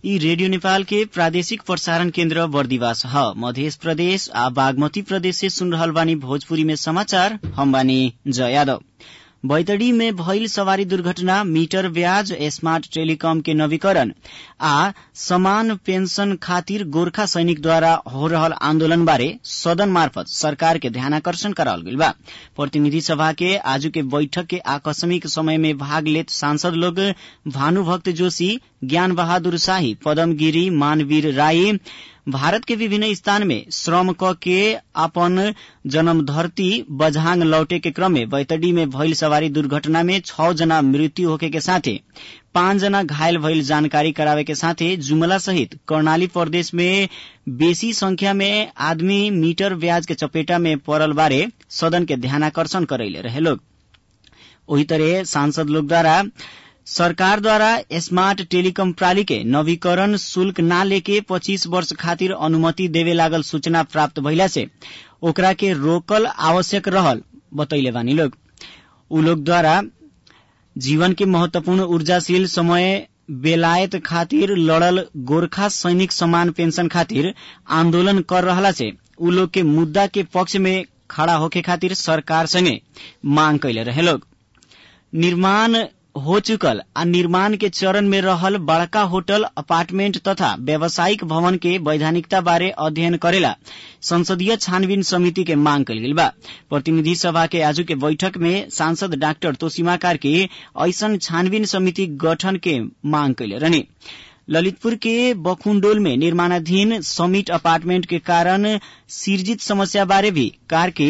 यी रेडियो नेपाल के प्रादेशिक प्रसारण केन्द्र बर्दिवास ह मध्य प्रदेश आ बागमती प्रदेश से सुन रहल बानी भोजपुरी में समाचार हम बानी जय यादव बैतडी में भइल सवारी दुर्घटना मीटर ब्याज स्मार्ट टेलीकॉम के नवीकरण आ समान पेंशन खातिर गोर्खा सैनिकद्वारा हो रहल आन्दोलन बारे सदन मार्फत सरकार के ध्यानाकर्षण करावल गइल बा प्रतिनिधि सभा के आजू के बैठक के आकस्मिक समय में भाग लेत सांसद लोग भानुभक्त जोशी ज्ञान बहादुर शाही पदम गिरी मानवीर राई भारत के विभिन्न स्थान में श्रम क के अपन जन्म धरती बझांग लौटे के क्रम में बैतडी में भइल सवारी दुर्घटना में छ जना मृत्यु होखे के साथे पाँच जना घायल भइल जानकारी करावे के साथे जुमला सहित कर्णाली प्रदेश में बेसी संख्या में आदमी मीटर ब्याज के चपेटा में पड़ल बारे सदन के ध्यानाकर्षण करैले रहे लोग ओही तरह सांसद लोग द्वारा सरकार द्वारा स्मार्ट टेलीकॉम प्रणाली के नवीकरण शुल्क ना लेके पच्चीस वर्ष खातिर अनुमति देवे लागल सूचना प्राप्त भइला से ओकरा के रोकल आवश्यक रहल बतैले बानी लोग उ लोग द्वारा जीवन के महत्वपूर्ण ऊर्जाशील समय बेलायत खातिर लड़ल गोरखा सैनिक समान पेंशन खातिर आंदोलन कर रहला से उ लोग के मुद्दा के पक्ष में खड़ा होके खातिर सरकार संगे मांग कैले रहे लोग निर्माण हो चुकल आ निर्माण के चरण में रहल बड़का होटल अपार्टमेंट तथा व्यावसायिक भवन के वैधानिकता बारे अध्ययन करेला संसदीय छानबीन समिति के मांग कल गेल बा प्रतिनिधि सभा के आजू के बैठक में सांसद डाक्टर तोसीमा कार्की ऐसन छानबीन समिति गठन के मांग कैले रहने ललितपुर के बखुंडोल में निर्माणाधीन समिट अपार्टमेंट के कारण सिर्जित समस्या बारे भी कार्के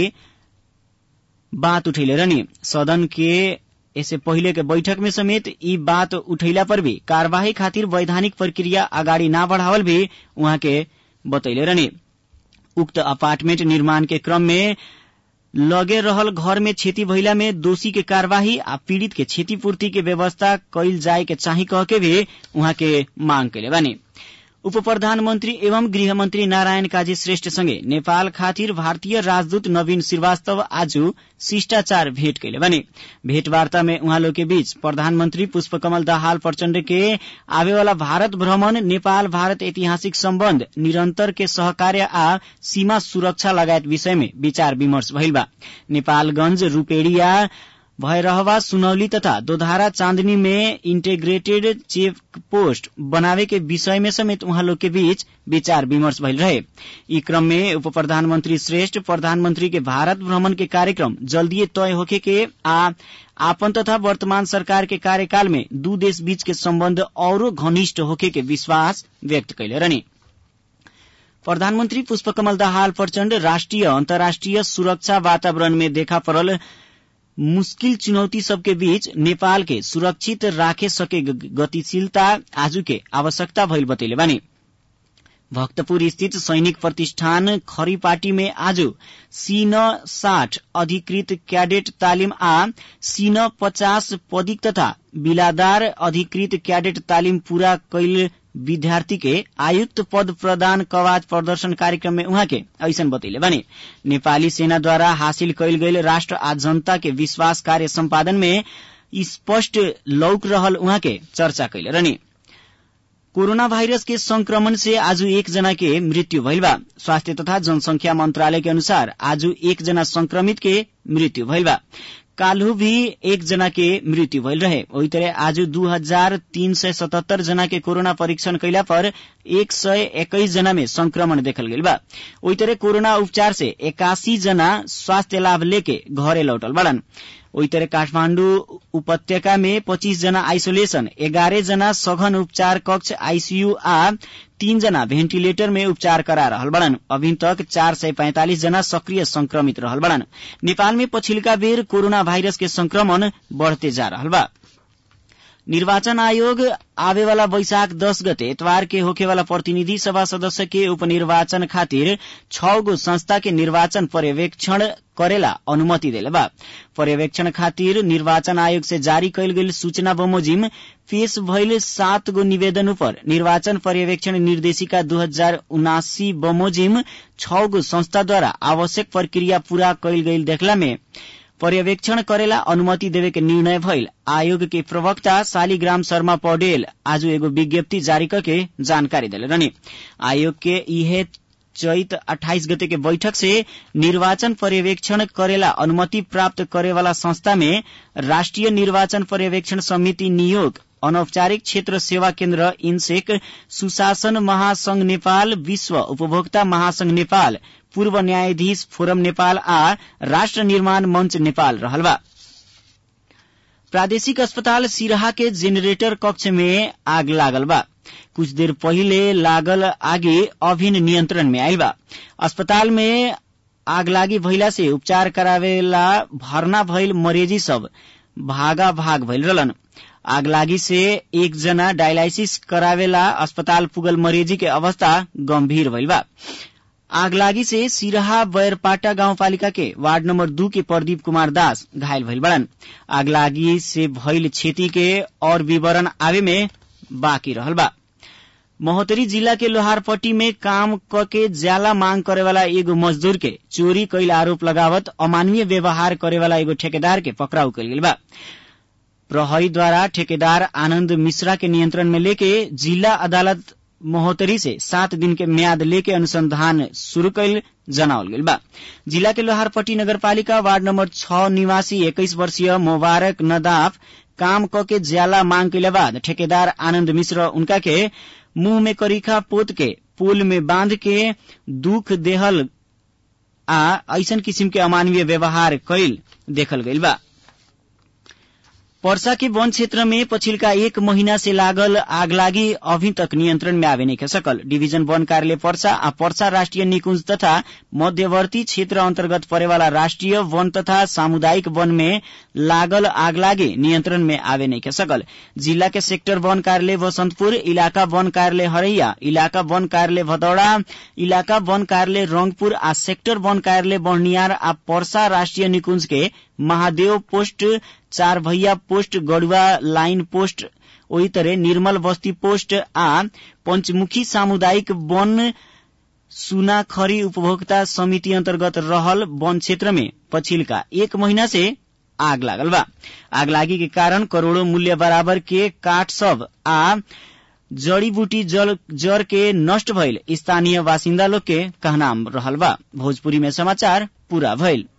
बात उठैले रहनी सदन के इससे पहिले के बैठक में समेत ई बात उठैला पर भी कार्यवाही खातिर वैधानिक प्रक्रिया अगाडि ना बढ़ावल भी उहाँ के बतैले रहनी उक्त अपार्टमेंट निर्माण के क्रम में लगे रहल घर में क्षति भइला में दोषी के कार्यवाही आ पीड़ित के क्षतिपूर्ति के व्यवस्था कैल जाए के चाही कह के भी उहाँ के मांग कैले बानी उप प्रधानमन्त्री एवं गृहमन्त्री नारायण काजी श्रेष्ठ सँगै नेपाल खातिर भारतीय राजदूत नवीन श्रीवास्तव आज शिष्टाचार भेट कैले बने भेटवार्ता में उहाँ लोग के बीच प्रधानमन्त्री पुष्पकमल दाहाल प्रचण्ड के आवेवाला भारत भ्रमण नेपाल भारत ऐतिहासिक सम्बन्ध निरन्तर के सहकार्य आ सीमा सुरक्षा लगायत विषय में विचार विमर्श भइल बा नेपालगंज रूपेडिया भयरहवा सुनौली तथा दोधारा चांदनी में इंटेग्रेटेड चेक पोस्ट बनावे के विषय में समेत उहाँ लोग के बीच विचार विमर्श भइल रहे ई क्रम में उप प्रधानमन्त्री श्रेष्ठ प्रधानमन्त्री के भारत भ्रमण के कार्यक्रम जल्दीए तय होखे के आ आपन तथा वर्तमान सरकार के कार्यकाल में दू देश बीच के सम्बन्ध औरो घनिष्ठ होखे के विश्वास व्यक्त कैले रहनी प्रधानमन्त्री पुष्पकमल दाहाल प्रचण्ड राष्ट्रिय अन्तर्राष्ट्रिय सुरक्षा वातावरण में देखा पड़ल मुश्किल चुनौती सबके बीच नेपाल के सुरक्षित राखे सके गतिशीलता आजू के आवश्यकता भइल बतैले बानी भक्तपुर स्थित सैनिक प्रतिष्ठान खरीपाटी में आज सीन साठ अधिकृत क्याडेट तालिम आ सीन पचास पदिक तथा बिलादार अधिकृत क्याडेट तालिम पूरा कैल विद्यार्थी के आयुक्त पद प्रदान कवाज प्रदर्शन कार्यक्रम में उहाँ के ऐसन बतैले बने नेपाली सेना द्वारा हासिल कैल गईल राष्ट्र आ जनता के विश्वास कार्य सम्पादन में स्पष्ट लौक रहल उहाँ के चर्चा कैले रहनी कोरोना वायरस के संक्रमण से आज एक जना के मृत्यु भइल बा स्वास्थ्य तथा जनसंख्या मंत्रालय के अनुसार आज एक जना संक्रमित के मृत्यु भइल बा काल्हु भी एक जना के मृत्यु भइल रहे वही तरह आज दू हजार तीन सय सतहत्तर जना के कोरोना परीक्षण कैला पर एक सय एक्काइस जना में संक्रमण देखल गइल बा वही तरह कोरोना उपचार से एकासी जना स्वास्थ्य लाभ लेके घरे लौटल बड़न वही तरह काठमाण्डु उपत्यका में पच्चीस जना आइसोलेशन एघारह जना सघन उपचार कक्ष आईसीयू आ तीन जना भेन्टिलेटर में उपचार करा रहल बड़न अभी तक चार सय पैंतालिस जना सक्रिय संक्रमित रहल बड़न नेपाल में पछिल्का बेर कोरोना भाइरस के संक्रमण बढ़ते जा रहल बा निर्वाचन आयोग आवेवाला वैशाख दस गते एतवार के होखेवाला प्रतिनिधि सभा सदस्य के उपनिर्वाचन खातिर छ गो संस्था के निर्वाचन पर्यवेक्षण करेला अनुमति देले बा पर्यवेक्षण खातिर निर्वाचन आयोग से जारी कैल गेल सूचना बमोजिम पेश भइल सात गो निवेदन पर निर्वाचन पर्यवेक्षण निर्देशिका दू हजार उनासी बमोजिम छ गो संस्थाद्वारा आवश्यक प्रक्रिया पूरा कैल गईल देखला में पर्यवेक्षण करेला अनुमति देवे के निर्णय भइल आयोग के प्रवक्ता शालिग्राम शर्मा पौडेल आज एगो विज्ञप्ति जारी करके जानकारी दिले रहने आयोग के इहे चैत 28 गते के बैठक से निर्वाचन पर्यवेक्षण करेला अनुमति प्राप्त करे वाला संस्था में राष्ट्रिय निर्वाचन पर्यवेक्षण समिति नियोग अनौपचारिक क्षेत्र सेवा केन्द्र इनसेक सुशासन महासंघ नेपाल विश्व उपभोक्ता महासंघ नेपाल पूर्व न्यायाधीश फोरम नेपाल आ राष्ट्र निर्माण मंच नेपाल रहल बा प्रादेशिक अस्पताल सिराहा के जेनेरेटर कक्ष में आग लागल बा कुछ देर पहिले लागल आगे अभिन नियंत्रण में आयल बा अस्पताल में आग लागी भइला से उपचार करावेला भर्ना भइल मरेजी सब भागा भाग भइल रहलन आग लागी से एक जना डायलाइसिस करावेला अस्पताल पुगल मरेजी के अवस्था गंभीर भइल बा आग लागी से सिराहा बैरपाटा गाउँपालिका के वार्ड नम्बर दू के प्रदीप कुमार दास घायल भइल बड़न आग लागी से भइल क्षति के और विवरण आवे में बाँकी रहल बा महोत्तरी जिला के लोहारपट्टी में काम क के ज्याला मांग करे वाला एगो मजदूर के चोरी कैल आरोप लगावत अमानवीय व्यवहार करे वाला एगो ठेकेदार के पकड़ाउ कल गेल बा प्रहरी द्वारा ठेकेदार आनंद मिश्रा के नियंत्रण में लेके जिला अदालत महोत्तरी से सात दिन के म्याद लेके अनुसंधान शुरू कैल जनावल गेल बा जिला के लोहारपट्टी नगरपालिका वार्ड नंबर छ निवासी इक्कीस वर्षीय मुबारक नदाफ काम क के ज्याला मांग के बाद ठेकेदार आनंद मिश्र उनका के मुंह में करीखा पोत के पुल में बांध के दुख देहल आ ऐसन किसिम के अमानवीय व्यवहार कैल देखल गइल बा पर्सा के वन क्षेत्र में पछिल्का एक महीना से लागल आगलागी अभी तक नियंत्रण में आवे नहीं सकल डिवीजन वन कार्यालय पर्सा आ पर्सा राष्ट्रिय निकुंज तथा मध्यवर्ती क्षेत्र अंतर्गत परेवाला राष्ट्रिय वन तथा सामुदायिक वन में लागल आगलागी नियंत्रण में आवे नहीं सकल जिला के सेक्टर वन कार्यालय बसंतपुर इलाका वन कार्यालय हरैया इलाका वन कार्यालय भदौड़ा इलाका वन कार्यालय रंगपुर आ सेक्टर वन कार्यालय बर्नियार आ पर्सा राष्ट्रिय निकुंज के महादेव पोस्ट चार भैया पोस्ट गढ़ुआ लाइन पोस्ट ओही तरह निर्मल बस्ती पोस्ट आ पंचमुखी सामुदायिक वन सुनाखरी उपभोक्ता समिति अंतर्गत रहल वन क्षेत्र में पछिल्का एक महीना से आग लागल बा आग लागी के कारण करोड़ों मूल्य बराबर के काठ सब आ जड़ी बूटी जल जर के नष्ट भइल स्थानीय बासिन्दा लोग के कहनाम रहल बा भोजपुरी में समाचार पूरा भइल